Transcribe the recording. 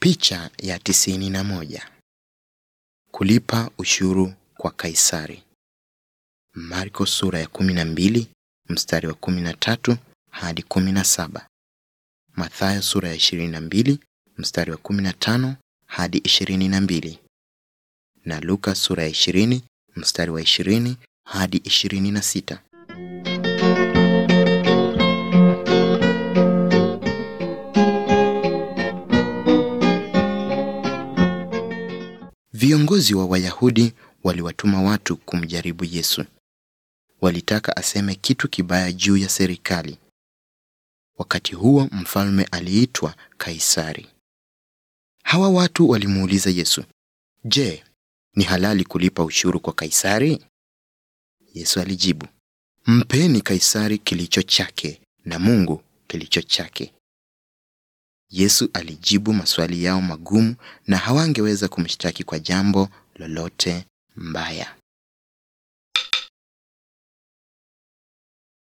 Picha ya tisini na moja. Kulipa ushuru kwa Kaisari. Marko sura ya kumi na mbili mstari wa kumi na tatu hadi kumi na saba. Mathayo sura ya ishirini na mbili mstari wa kumi na tano hadi ishirini na mbili na Luka sura ya ishirini mstari wa ishirini hadi ishirini na sita. Viongozi wa Wayahudi waliwatuma watu kumjaribu Yesu. Walitaka aseme kitu kibaya juu ya serikali. Wakati huo mfalme aliitwa Kaisari. Hawa watu walimuuliza Yesu, "Je, ni halali kulipa ushuru kwa Kaisari?" Yesu alijibu, "Mpeni Kaisari kilicho chake na Mungu kilicho chake." Yesu alijibu maswali yao magumu na hawangeweza kumshtaki kwa jambo lolote mbaya.